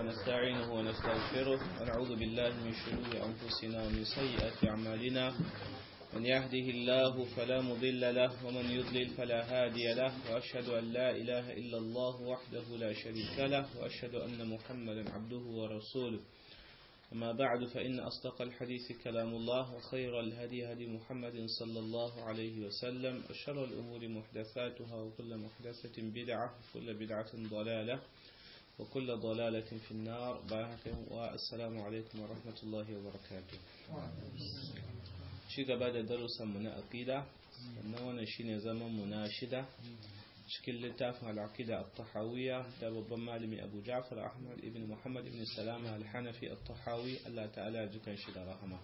ونستعينه ونستغفره ونعوذ بالله من شرور أنفسنا ومن سيئات أعمالنا من يهده الله فلا مضل له ومن يضلل فلا هادي له وأشهد أن لا إله إلا الله وحده لا شريك له وأشهد أن محمدا عبده ورسوله أما بعد فإن أصدق الحديث كلام الله وخير الهدي هدي محمد صلى الله عليه وسلم وشر الأمور محدثاتها وكل محدثة بدعة وكل بدعة ضلالة وكل ضلالة في النار والسلام عليكم ورحمة الله وبركاته شيء بعد درس من أقيدة أنه شيء زمن مناشدة cikin littafin al'aqida at-tahawiyya da babban malami Abu Ja'far Ahmad ibn Muhammad ibn Salama al-Hanafi at-Tahawi Allah ta'ala jikan shi da rahama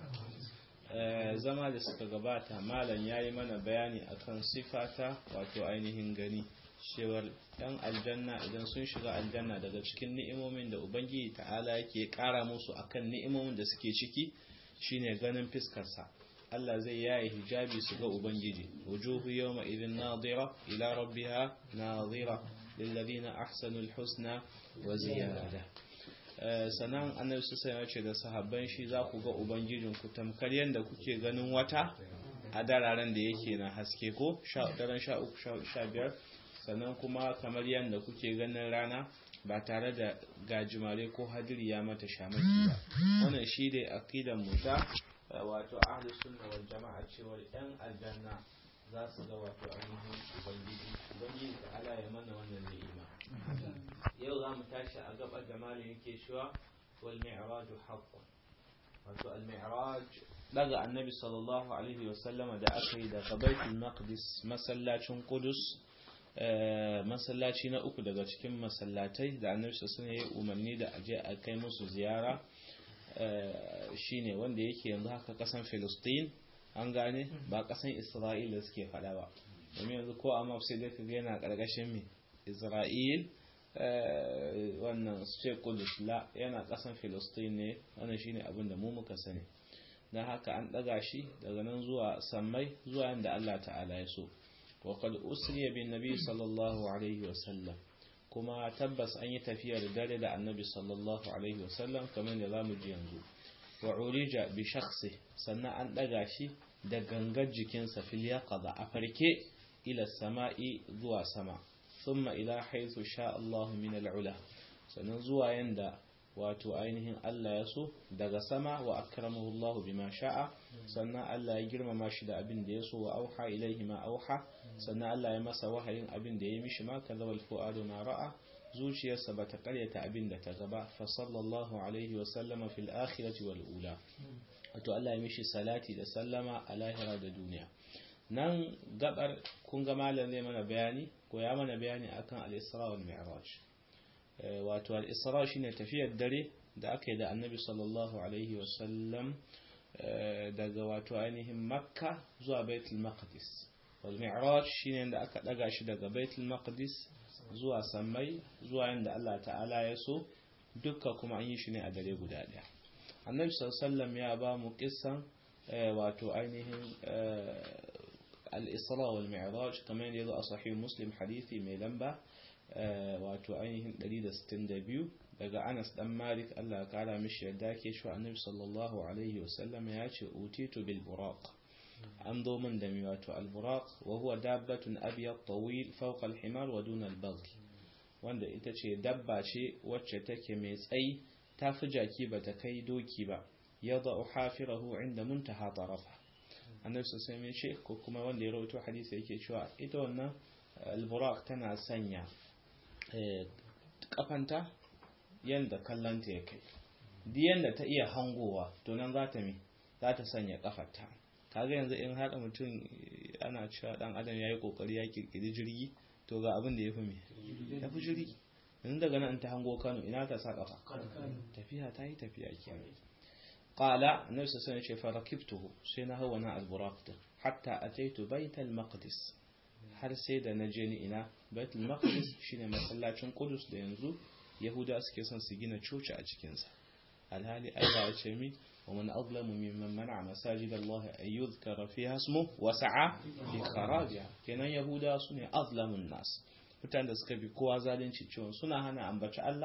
zama da suka gabata malam yayi mana bayani akan sifata wato ainihin gani cewar yan aljanna idan sun shiga aljanna daga cikin ni'imomin da ubangiji ta'ala yake kara musu akan ni'imomin da suke ciki shine ganin fiskarsa Allah zai yaye hijabi su ga Ubangiji, wujuhu yawma idin nadira ila rabbiha nadira lillazina ahsanul husna wa ziyada. Sanan annabi su sai ce da sahabban shi za ku ga Ubangijin ku tamkar yadda kuke ganin wata a dararen da yake na haske ko daren sha uku sha biyar sannan kuma kamar yadda kuke ganin rana ba tare da gajimare ko hadiri ya mata shamaki ba wannan shi dai aqidan mu ta wato ahlus sunna wal jama'a cewa yan aljanna za su ga wato ainihin ubangiji ubangiji ta ala ya mana wannan ni'ima yau za mu tashi a gabar da malin yake cewa wal mi'raj haqqun wato al mi'raj daga annabi sallallahu alaihi wa sallama da aka yi daga baitul maqdis masallacin qudus masallaci na uku daga cikin masallatai da annabi sallallahu alaihi wa umarni da aje a kai musu ziyara shine wanda yake yanzu haka kasan Filistin an gane ba kasan Isra'ila suke fada ba domin yanzu ko amma sai dai kaga yana karkashin mi Isra'il wannan su ce Kudus la yana kasan Filistin ne wannan shine abin da mu muka sani dan haka an daga shi daga nan zuwa sammai zuwa yanda Allah ta'ala ya so wa qad usriya bin nabi sallallahu alaihi wa sallam kuma tabbas an yi tafiya da dare da annabi sallallahu alaihi wasallam kamar da zamu ji yanzu wa urija bi shakhsi sannan an daga shi da gangar jikinsa fil yaqaza a farke ila sama'i zuwa sama thumma ila haythu sha Allah min al-ula sannan zuwa yanda wato ainihin Allah ya so daga sama wa akramahu Allah bima sha'a sannan Allah ya girmama shi da abin da ya so wa auha ilaihi ma auha sannan Allah ya masa wahayin abin da ya mishi ma kazabal fu'adu ma ra'a zuciyarsa bata karyata abin da ta gaba fa sallallahu alaihi wa sallama fil akhirati wal ula wato Allah ya mishi salati da sallama a lahira da duniya nan gabar kun ga malam zai mana bayani ko ya mana bayani akan al-isra wal mi'raj wato al-isra shine tafiyar dare da aka yi da annabi sallallahu alaihi wa sallam daga wato ainihin makka zuwa baitul maqdis والمعراج shine da aka daga shi daga Baitul Maqdis zuwa Sammai zuwa yanda Allah ta'ala ya so dukka kuma an yi shi ne a dare guda daya Annabi sallallahu ya ba mu kissan wato ainihin al-Isra wal Mi'raj kamar yadda yazo a sahih Muslim hadisi mai lamba wato ainihin 162 daga Anas dan Malik Allah ya kara mishi yadda ke shi Annabi sallallahu alaihi wasallam ya ce utitu bil buraq an zo min da mai wato alburaq wa huwa dabbatun abyad tawil fawqa alhimar wa duna albaghl wanda ita ce dabba ce wacce take mai tsayi ta fi jaki ba ta kai doki ba yadda hafirahu inda muntaha tarafa annabi sai mai ce ko kuma wanda ya rawaito hadisi yake cewa ita wannan alburaq tana sanya kafanta yanda kallanta ya kai duk yanda ta iya hangowa to nan za ta mi za ta sanya kafarta kaga yanzu in haɗa mutum ana cewa ɗan adam ya yi ƙoƙari ya ƙirƙiri jirgi to ga abin da ya fi me ya fi jirgi yanzu daga nan ta hango kano ina ta sa ƙafa tafiya ta yi tafiya kenan qala annabi sallallahu alaihi wasallam farakibtuhu sai na hawa na alburaq din hatta ataitu baital maqdis har sai da na je ni ina baitul maqdis shine masallacin qudus da yanzu yahuda suke son su gina coci a cikin sa alhali Allah ya ce mi ومن أظلم ممن منع مساجد الله أن يذكر فيها اسمه وسعى في خرابها kenan yahuda sune azlamun nas mutanen da suka bi kowa zalunci cewa suna hana ambaci Allah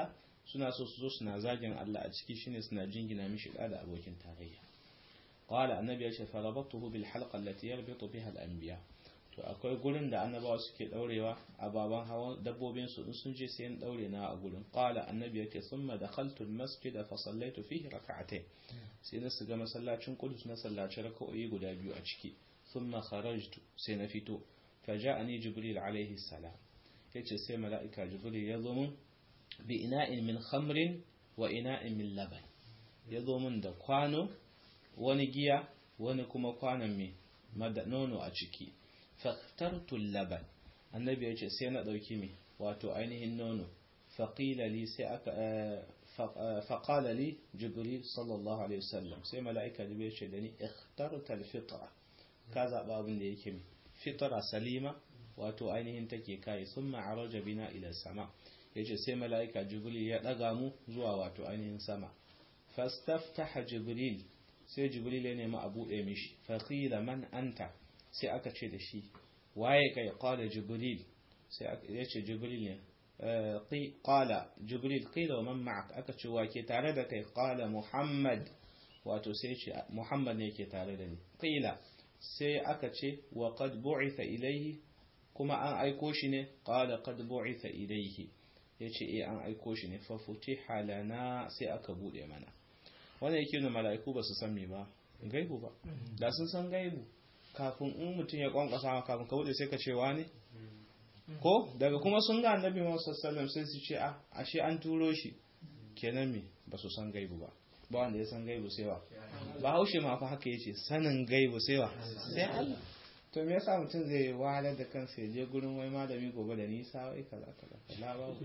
suna so su zo suna zagin Allah a ciki shine suna jingina mishi da da abokin tarayya qala annabi ya ce farabatuhu bil halqa allati yarbitu biha al anbiya to akwai gurin da annabawa suke daurewa a baban hawan dabbobin su in sun je sai in daure na a gurin qala annabi yake thumma dakhaltu al masjid fa sallaitu fihi rak'atayn sai na shiga masallacin qudus na sallaci rak'o'i guda biyu a ciki thumma kharajtu sai na fito faja'ani jibril alaihi salam yace sai mala'ika jibril ya zo mun bi ina'in min khamrin wa ina'in min laban ya zo mun da kwano wani giya wani kuma kwanon mai nono a ciki faktartul laban annabi ya ce sai na ɗauki mai wato ainihin nono faƙila li sai aka faƙala li jibril sallallahu alaihi wasallam sai mala'ika jibril ce da ni ikhtartal fitra ka zaɓa abin da yake mai fitra salima wato ainihin take kai sun ma'araja bina ila sama yace sai mala'ika jibril ya ɗaga mu zuwa wato ainihin sama fastaftaha jibril sai jibril ya nemi a buɗe mishi faƙila man anta sai aka ce da shi waye kai qala jibril sai ya ce jibril ne qala jibril qila wa man ma'ak aka ce wa ke tare da kai qala muhammad wato sai ce muhammad ne ke tare da ni qila sai aka ce wa qad bu'itha ilayhi kuma an aiko shi ne qala qad bu'itha ilayhi yace eh an aiko shi ne fa futiha lana sai aka bude mana wannan yake nuna mala'iku ba su san me ba gaibu ba da sun san gaibu kafin in mutum ya kwankwasa kafin ka bude sai ka ce wani ko daga kuma sun ga annabi Muhammad sallallahu sai su ce a ashe an turo shi kenan me ba su san gaibu ba ba wanda ya san gaibu sai wa ba haushe ma fa haka yace sanin gaibu sai wa sai Allah to me yasa mutum zai wahalar da kansa ya je gurin wai malami gobe da nisa wai kaza kaza kaza babu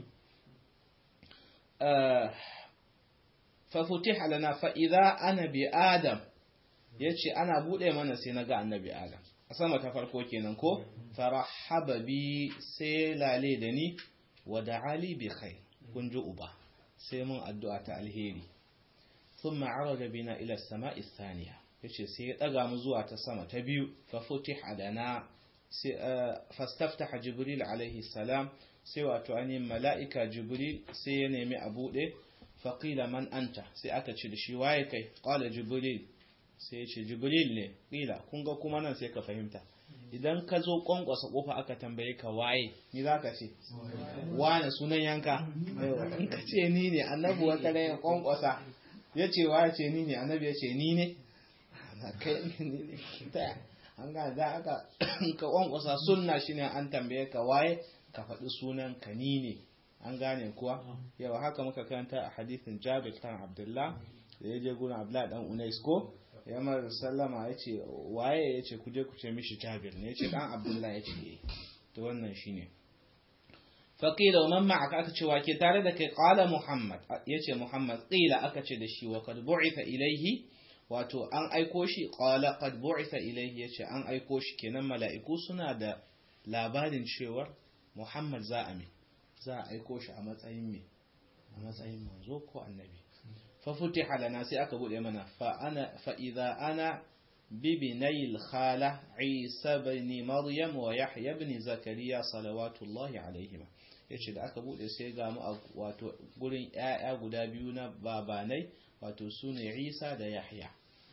ففتح لنا فإذا أنا بآدم yace ana bude mana sai naga annabi Adam a sama ta farko kenan ko farahaba bi sai lale da ni wa da'ali bi khair kun ji uba sai mun addu'a ta alheri thumma araja bina ila as-sama'i thaniya yace sai ya daga mu zuwa ta sama ta biyu fa futiha lana sai fastaftaha jibril alaihi salam sai wato ani mala'ika jibril sai ya nemi a bude faƙila man anta sai aka ce da shi waye kai ƙwala jibril sai ya ce jibril ne ƙila kun ga kuma nan sai ka fahimta idan ka zo ƙwanƙwasa ƙofa aka tambaye ka waye ni za ka ce wane sunan yanka in ka ce ni ne annabi wata ran ya ƙwanƙwasa ya ce waye ce ni ne annabi ya ce ni ne kai ni ne ta an ga da aka ka ƙwanƙwasa sunna shine an tambaye ka waye ka faɗi sunan ka ni ne an gane kuwa yau haka muka karanta a hadithin jabir kan abdullah da ya je gurin abdullah dan unais ko ya mara sallama ya ce waye ya ce kuje ku ce mishi jabir ne ya ce dan abdullah ya ce to wannan shine faƙila wa man ma'aka aka ce wake tare da kai qala muhammad ya ce muhammad qila aka ce da shi wa qad bu'itha ilayhi wato an aiko shi qala qad bu'itha ilayhi ya ce an aiko shi kenan mala'iku suna da labarin cewar muhammad za a mai za a aiko shi a matsayin me a matsayin manzo ko annabi fa futiha lana sai aka bude mana fa ana fa idza ana bibinayil khala isa ibn maryam wa yahya ibn zakariya salawatullahi alaihima yace da aka bude sai ga mu wato gurin ƴaƴa guda biyu na babanai wato sune isa da yahya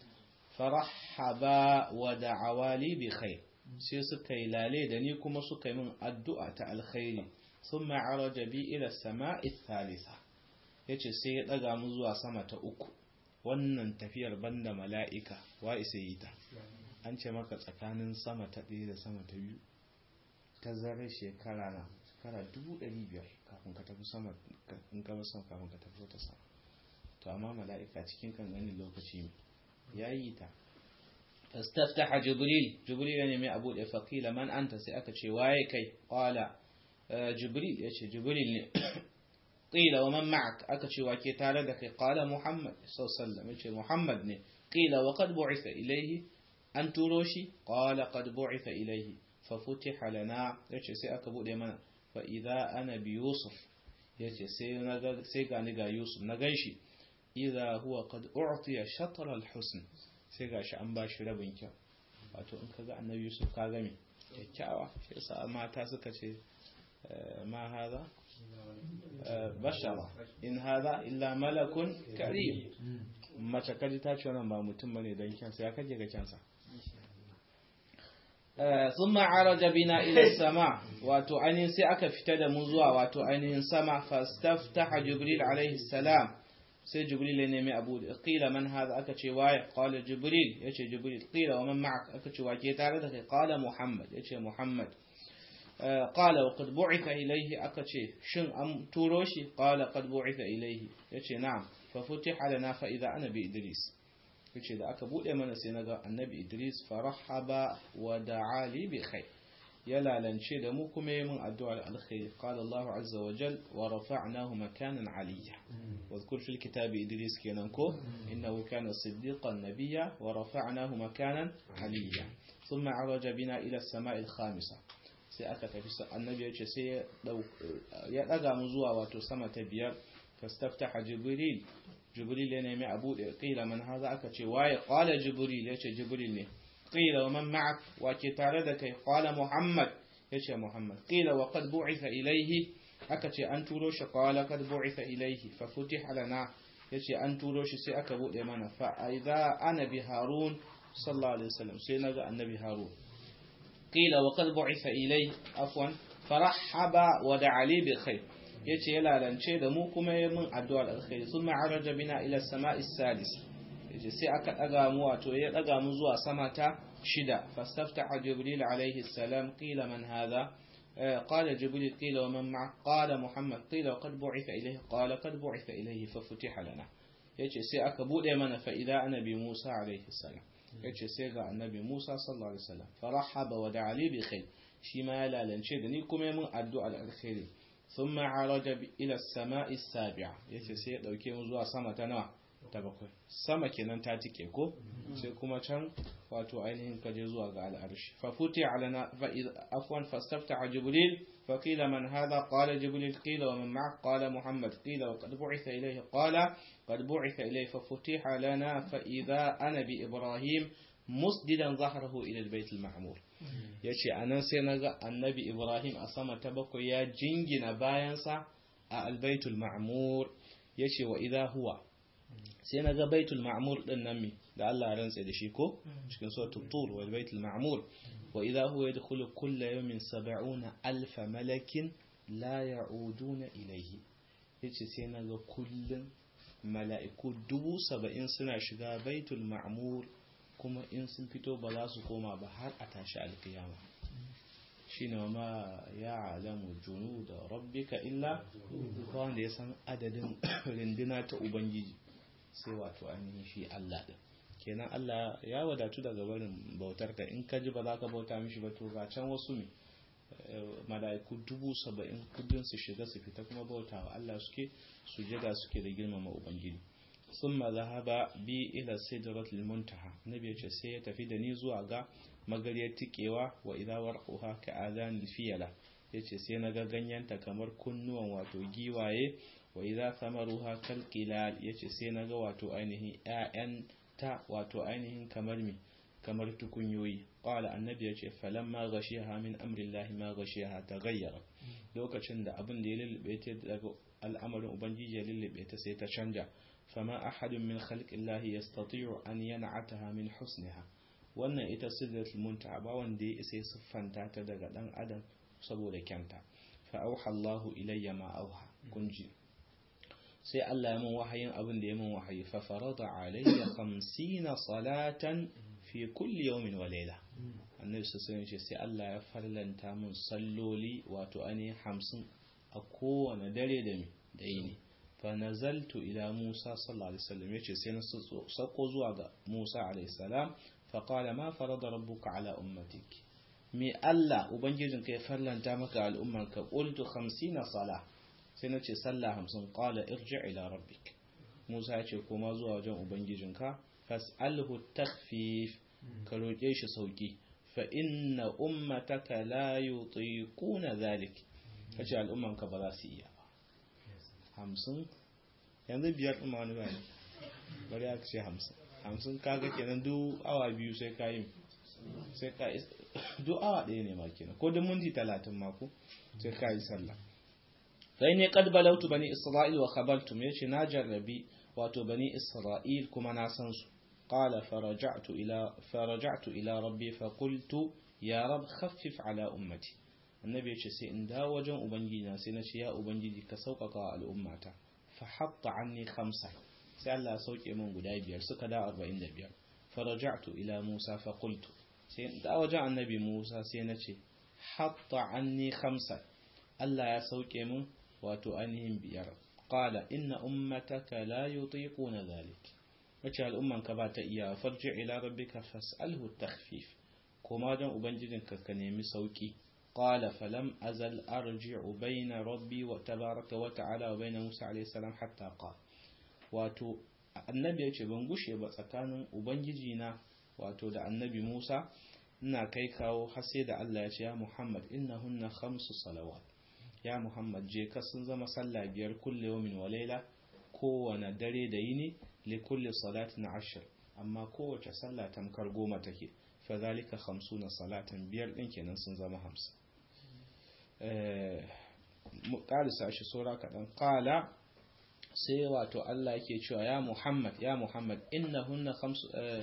farahaba wa da'awali bi khair sai suka yi lale da ni kuma suka yi min addu'a ta alkhairi ثم عرج بي إلى السماء الثالثة yace sai ya daga mu zuwa sama ta uku wannan tafiyar banda mala'ika wa isa yi ta an ce maka tsakanin sama ta ɗaya da sama ta biyu ta zare shekara na shekara dubu ɗari biyar kafin ka tafi sama in ka sama kafin ka tafi wata sama to amma mala'ika cikin kanganin lokaci ne ya yi ta fastaftaha jibril jibril ya nemi abu da faƙila man anta sai aka ce waye kai qala jibril ya ce jibril ne ƙila wa man ma'ak aka ce wa ke tare da kai ƙala muhammad sallallahu ya ce muhammad ne ƙila wa qad bu'itha ilayhi an turo shi ƙala qad bu'itha ilayhi fa futiha lana yace sai aka bude mana fa idza ana bi yusuf yace sai na ga sai ga ni ga yusuf na ganshi idza huwa qad u'tiya shatr al-husn sai gashi an bashi rabin kyau wato in kaga annabi yusuf ka ga me kyakkyawa shi yasa mata suka ce ma haza bashara in hadha illa malakun karim mace kaji ta ce wannan ba mutum bane dan kyansa ya kaje ga kyansa ثم عرج بنا إلى السماء واتو أنين سي أكا فتد مزوا واتو أنين سما فاستفتح جبريل عليه السلام سي جبريل نمي أبو قيل من هذا أكا واي قال جبريل يشي جبريل قيل ومن معك أكا واي تاردك قال محمد يشي محمد قال وقد بعث إليه أكا شن أم توروشي قال قد بعث إليه يشي نعم ففتح لنا فإذا أنا بإدريس yace da aka bude mana sai naga annabi Idris farahaba wa da'a li bi khair ya lalance da mu kuma yi min addu'a alkhair qala Allah azza wa jal wa rafa'nahu makanan aliyya wadhkur fil kitabi Idris kenan ko innahu kana siddiqan nabiyya wa rafa'nahu makanan aliyya thumma araja bina ila as-sama'i al-khamisa sai aka tafi annabi yace sai ya daga mu zuwa wato sama ta biyar fastaftaha jibril jibril ya nemi a buɗe ƙila man haza aka ce waye ƙwala jibril ya ce jibril ne ƙila wa man ma'ak wa ke tare da kai ƙwala muhammad ya ce muhammad ƙila wa qad bu'itha ilaihi aka ce an turo shi ƙwala qad bu'itha ilaihi fa futiha lana ya ce an turo shi sai aka buɗe mana fa idza ana bi harun sallallahu alaihi wasallam sai naga annabi harun ƙila wa qad bu'itha ilaihi afwan farahaba wa da'a li bi khair yace ya lalance da mu kuma ya min addu'ar alkhairi sun ma'araja bina ila sama'i salis yace sai aka daga mu wato ya daga mu zuwa sama ta shida fastaftaha jibril alaihi salam qila man hadha قال جبريل قيل ومن معه قال محمد قيل وقد بعث إليه قال قد بعث إليه ففتح لنا yace sai aka bude mana fa idza annabi Musa alaihi salam yace sai ga annabi Musa sallallahu alaihi wasallam farahaba wa da'ali bi khair shi ma ya lalance da ni kuma mun addu'a alkhairi ثم عرج إلى السماء السابعة yace sai ya dauke mu zuwa sama ta nawa ta bakwai sama kenan ta tike ko sai kuma can wato ainihin kaje zuwa ga al'arshi fa futi alana fa afwan fastafta jibril fa qila man hadha qala jibril qila wa man ma'ak qala muhammad qila wa qad bu'itha ilayhi qala qad bu'itha ilayhi fa futiha lana fa idha ana bi ibrahim musdidan zahrahu ila al-bayt al-ma'mur ya ce a nan sai na ga annabi ibrahim a sama ta bakwai ya jingina bayansa a albaitul ma'amur ya ce wa idha huwa sai na ga baitul ma'amur din nan mi da Allah rantsa da shi ko cikin suratul tur wal baitul ma'mur wa idha huwa yadkhulu kulla yawmin 70 alf malakin la ya'uduna ilayhi yace sai na ga kullun mala'iku dubu saba'in suna shiga baitul ma'mur kuma in sun fito ba za su koma ba har a tashi alkiyama shi ne ma ya alamu junu da rabbika illa wanda ya san adadin rinduna ta ubangiji sai wato ainihin shi Allah din kenan Allah ya wadatu daga barin bautar ka in ka ji ba za ka bauta mishi ba to ga can wasu ne mala'iku dubu saba'in kudin su shiga su fita kuma bautawa Allah suke su jira suke da girmama ubangiji ثم ذهب بي إلى سدرة المنتهى نبي يce sai ya tafi da ni zuwa ga magariyar tikewa wa idza warquha ka adhan fiyala yace sai na ga ganyenta kamar kunnuwan wato giwaye wa idza thamaruha kal qilal yace sai na ga wato ainihin ƴaƴan ta wato ainihin kamar mi kamar tukunyoyi qala annabi yace falamma ghashiha min amrillahi ma ghashiha taghayyara lokacin da abin da ya lullube ta daga al'amarin ubangiji ya lullube ta sai ta canja فما أحد من خلق الله يستطيع أن ينعتها من حسنها wannan ita sidratul muntaha ba wanda ya isa siffanta ta daga dan adam saboda kyanta fa auha Allah ilayya ma auha kunji sai Allah ya min wahayin abin da ya min wahayi fa farada alayya 50 salatan fi kulli yawmin wa layla annabi sallallahu alaihi sai Allah ya farlanta min salloli wato ani 50 a kowane dare da mi da yini فنزلت إلى موسى صلى الله عليه وسلم يجي سينا سقو زواغ موسى عليه السلام فقال ما فرض ربك على أمتك مي ألا وبنجيزن كيف فرلن تامك على أمك قلت خمسين صلاة سينا تشي صلى همسن قال ارجع إلى ربك موسى يجي كما زواغ وبنجيزن كا فاسأله التخفيف كروجيش سوكي فإن أمتك لا يطيقون ذلك فجعل أمك بلاسية hamsin yanzu biyar ɗin wani ba ne bari aka ce hamsin hamsin kaga kenan duk awa biyu sai ka yi sai ka duk awa ɗaya ne ma kenan ko duk minti talatin mako sai ka yi sallah sai ne qad balautu bani isra'il wa khabaltum yace na jarrabi wato bani isra'il kuma na san su qala faraja'tu ila faraja'tu ila rabbi fa qultu ya rab khaffif ala ummati annabi yace sai in dawo wajen ubangiji na sai na ce ya ubangiji ka sauƙaƙa al'ummata fa hatta anni khamsa sai Allah ya sauke min guda biyar suka da 45 faraja'tu ila Musa fa qultu sai da wajen annabi Musa sai na ce hatta anni khamsa Allah ya sauke min wato ainihin biyar qala inna ummataka la yutiquna dhalik wace al'umman ka ba ta iya farji ila rabbika fas'alhu takhfif kuma dan ubangijinka ka nemi sauki qala falam azal arji'u bayna rabbi wa tabaraka wa ta'ala wa bayna Musa alayhi salam hatta qala wato annabi ya ce ban gushe ba tsakanin ubangiji na wato da annabi Musa ina kai kawo har sai da Allah ya ce ya Muhammad innahunna khamsu salawat ya Muhammad je ka sun zama sallah biyar kulle yawmin wa laila kowane dare da yini li kulli salatin ashir amma kowace sallah tamkar goma take fa zalika khamsuna salatan biyar din kenan sun zama hamsin eh mu karisa shi sura kadan qala sai wato Allah yake cewa ya Muhammad ya Muhammad innahunna khamsu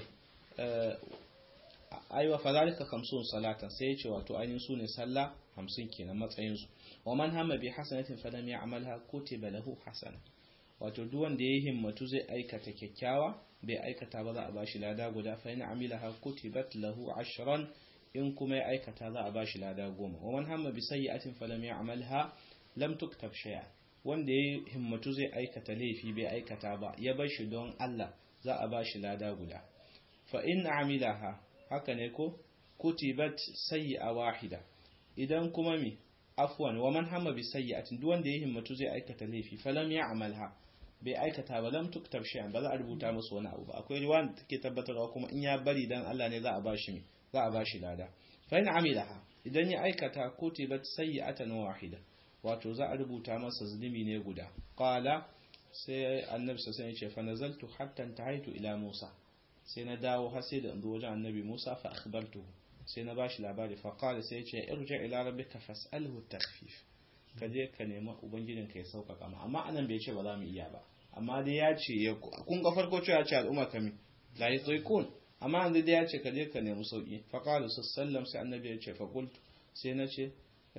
aiwa fadhalika khamsun salatan sai yace wato ainihin su ne sallah 50 kenan matsayin su wa man hamma bi hasanatin falam ya'malha kutiba lahu hasana wato duk wanda yayi himmatu zai aikata kyakkyawa bai aikata ba za a bashi lada guda fa in amilaha kutibat lahu ashran in kuma ya aikata za a bashi lada goma wa man hamma bi sayyi'atin falam ya'malha lam tuktab shay'a wanda ya himmatu zai aikata laifi bai aikata ba ya bar shi don Allah za a ba shi lada guda fa in amilaha haka ne ko kutibat sayyi'a wahida idan kuma mi afwan wa man hamma bi sayyi'atin duk wanda ya himmatu zai aikata laifi falam ya'malha bai aikata ba lam tuktab shay'an ba za a rubuta masa wani abu ba akwai riwaya da take tabbatarwa kuma in ya bari dan Allah ne za a ba shi mi za a ba shi lada fa in amilaha idan ya aikata kutibat sayyi'atan wahida wato za a rubuta masa zulumi ne guda qala sai annabi sai ya ce fa nazaltu hatta tahaitu ila Musa sai na dawo har sai da in zo wajen annabi Musa fa akhbartu sai na bashi labari fa qala sai ya ce irji ila rabbika fas'alhu takhfif ka je ka nemi ubangijin ka ya sauƙaƙa ma amma anan bai ce ba za mu iya ba amma dai ya ce kun ga farko cewa ce al'umma kami la yutaiqun amma yanzu dai ya ce ka je ka nemi sauki fa qala sallam sai annabi ya ce fa qultu sai na ce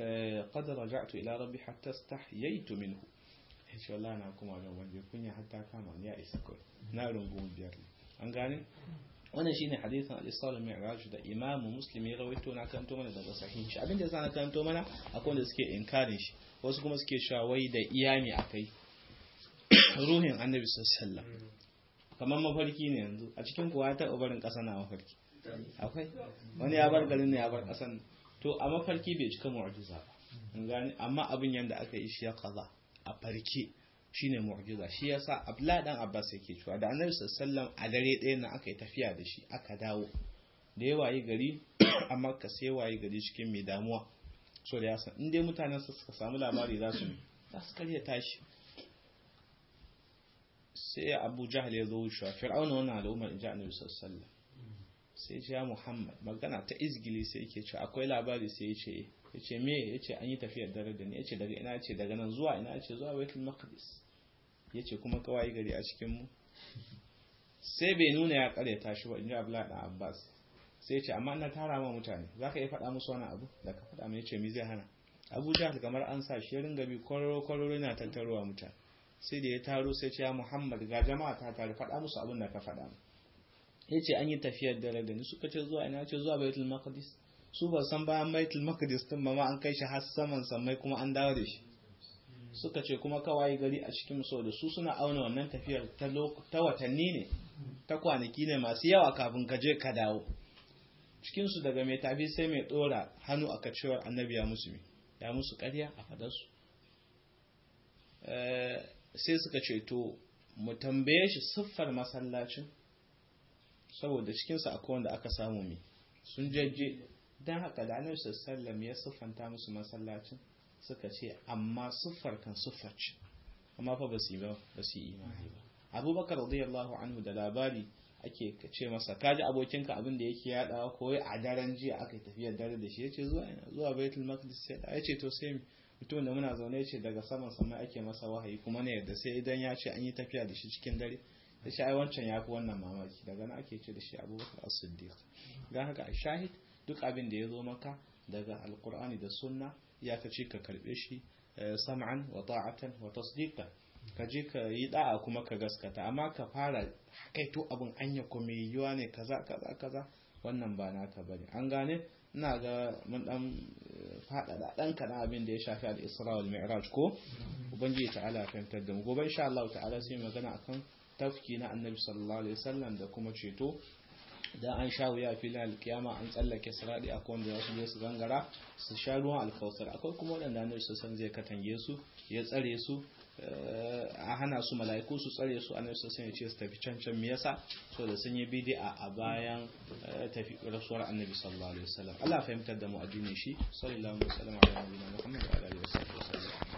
قد رجعت إلى ربي حتى استحييت منه إن شاء الله أنا كما لو وجه كنيا حتى كما يا إسكوي نار بوم بيار an gane wannan shine hadisin al-isra al-mi'raj da imam muslim ya rawaito na kanto mana daga sahih shi abinda yasa na kanto mana akwai wanda suke inkarin shi wasu kuma suke cewa wai da iyami akai ruhin annabi sallallahu alaihi wasallam kamar mafarki ne yanzu a cikin kuwa ta barin kasa na mafarki akwai wani ya bar garin ne ya bar kasan to a mafarki bai cika mu'jiza ba an gane amma abin yanda aka yi shi ya kaza a farke shine mu'jiza shi yasa Abdullahi dan Abbas yake cewa da Annabi sallallahu a dare ɗaya na aka yi tafiya da shi aka dawo da ya wayi gari amma ka sai wayi gari cikin mai damuwa so da yasa in dai mutanen su suka samu labari za su za su karya tashi sai Abu Jahl ya zo shi Fir'auna wannan al'ummar inji Annabi sallallahu sai ce ya Muhammad magana ta izgili sai yake ce akwai labari sai yace yace me yace an yi tafiyar dare da ni yace daga ina yace daga nan zuwa ina yace zuwa Baitul Maqdis yace kuma kawai gari a cikin mu sai bai nuna ya karyata shi ba inji Abdullah dan Abbas sai yace amma ina tara ma mutane zaka iya faɗa musu wani abu da ka faɗa mai yace me zai hana Abu Jahl kamar an sa shi ringa bi kororo kororo yana tattaruwa mutane sai da ya taro sai ce ya Muhammad ga jama'a ta tare faɗa musu abin da ka faɗa mu ya ce an yi tafiyar dare da ni suka ce zuwa ina ce zuwa baitul maqdis su ba san bayan baitul maqdis din ba ma an kai shi har saman sammai kuma an dawo da shi suka ce kuma kawai gari a cikin so da su suna auna wannan tafiyar ta ta watanni ne ta kwanaki ne masu yawa kafin ka je ka dawo cikin su daga mai tafi sai mai dora hannu aka cewar annabi ya musu ya musu ƙarya a fadarsu sai suka ce to mu tambaye shi siffar masallacin saboda cikinsa akwai wanda aka samu mai sun jajje don haka da annabi sallam ya siffanta musu masallacin suka ce amma siffar kan siffar ce amma fa ba su yi ba ba su yi imani ba abubakar radiyallahu anhu da labari ake ce masa kaji abokinka abin da yake yadawa ko a daren jiya aka yi tafiyar dare da shi yace zuwa ina zuwa baitul maqdis sai da yace to sai mutum da muna zaune ce daga saman sama ake masa wahayi kuma ne yadda sai idan ya ce an yi tafiya da shi cikin dare da shi ai wancan ya fi wannan mamaki daga nan ake ce da shi abubakar as-siddiq ga haka a shahid duk abin da ya zo maka daga alkur'ani da sunna ya ka ce ka karbe shi sam'an wa ta'atan wa tasdiqan ka je ka yi da'a kuma ka gaskata amma ka fara kaito abin anya ko mai yiwa ne kaza kaza kaza wannan ba naka bane an gane ina ga mun dan faɗaɗa ɗan kana abin da ya shafi al-isra wal mi'raj ko ubangiji ta'ala fahimtar da mu gobe insha Allah ta'ala sai magana akan tafki na annabi sallallahu alaihi wasallam da kuma ceto da an sha wuya filin alkiyama an tsallake siradi akwai wanda za su je su gangara su sha ruwan alkawsar akwai kuma waɗanda annabi san zai katange su ya tsare su a hana su mala'iku su tsare su annabi sun ya ce su tafi can can me yasa so da sun yi bid'a a bayan tafi rasuwar annabi sallallahu alaihi wasallam Allah fahimtar da mu addinin shi sallallahu alaihi wasallam ala nabiyina Muhammad wa alihi wasallam